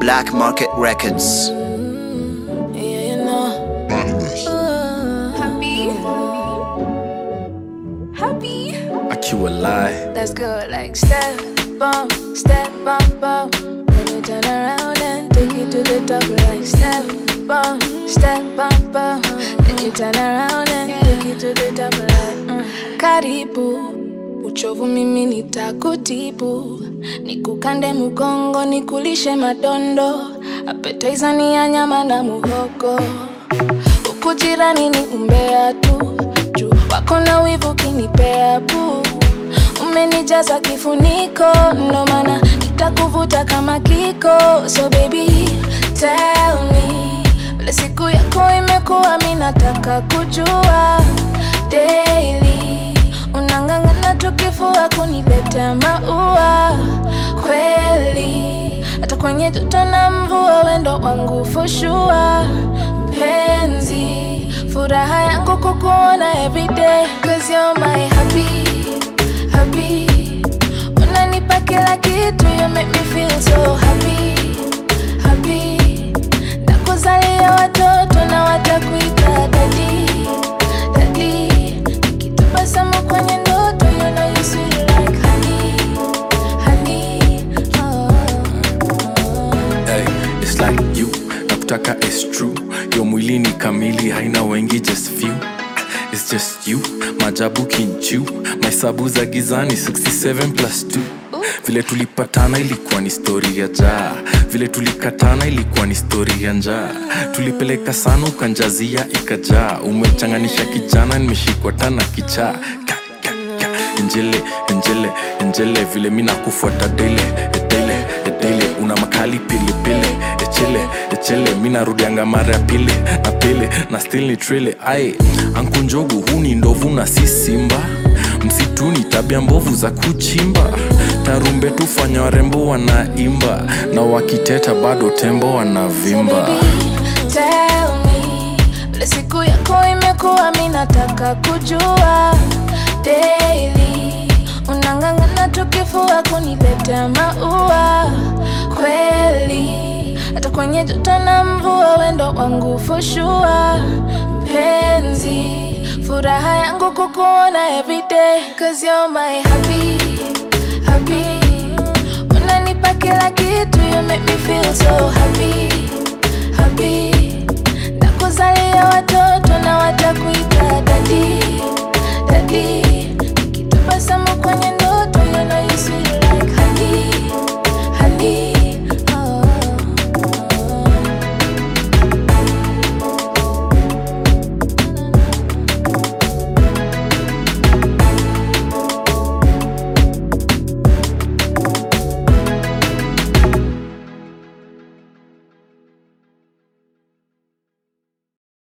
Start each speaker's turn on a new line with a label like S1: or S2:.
S1: Black Market Records.
S2: Yeah, you know. Happy. Happy.
S3: akiwa lie
S2: Let's go like step bump, step bump, bump. Then you turn around and take it to the top like step bump, step bump, bump. Then you turn around and take it to the top like mm. Karibu uchovu mimi nitakutibu, nikukande mgongo, nikulishe madondo, appetizer ni ya nyama na muhogo huku jirani ni umbea tu juu wako na wivu kinipea pu umenijaza kifuniko ndo maana nitakuvuta kama kiko so baby tell me vile siku yako imekuwa mi nataka kujua daily unang'ang'ana tukifua kuniletea maua kweli hata kwenye joto na mvua wendo wangu fushua mpenzi furaha yangu kukuona everyday cause you're my happy happy unanipa kila kitu you make me feel so happy happy nakuzalia watoto na watakuita dadi dadi nikitabasamu kwenye ndoto you know you sweet like honey honey oh, oh.
S3: hey, it's like you nakutaka is true yo mwili ni kamili haina wengi just few It's just you majabu kinchu mahesabu za gizani 67 plus 2 vile tulipatana ilikuwa ni stori ya jaa vile tulikatana ilikuwa ni stori ya njaa tulipeleka sana ukanjazia ikajaa umechanganisha kijana nimeshikwa tana kichaa Ka, ka, ka. njele njele njele vile mi nakufuata dele dele dele una makali pilipili echele echele mi narudianga mara ya pili na pili na still ni trele ai ankunjogu huu ni ndovu na si simba msituni tabia mbovu za kuchimba tarumbe tufanya warembo wanaimba na wakiteta bado tembo wanavimba
S2: Tell me, vile siku yako imekuwa mi nataka kujua daily unang'ang'ana tukifua kuniletea maua kweli hata kwenye joto na mvua wendo wangu fushua mpenzi furaha yangu kukuona everyday cause you're my happy happy unanipa kila kitu you make me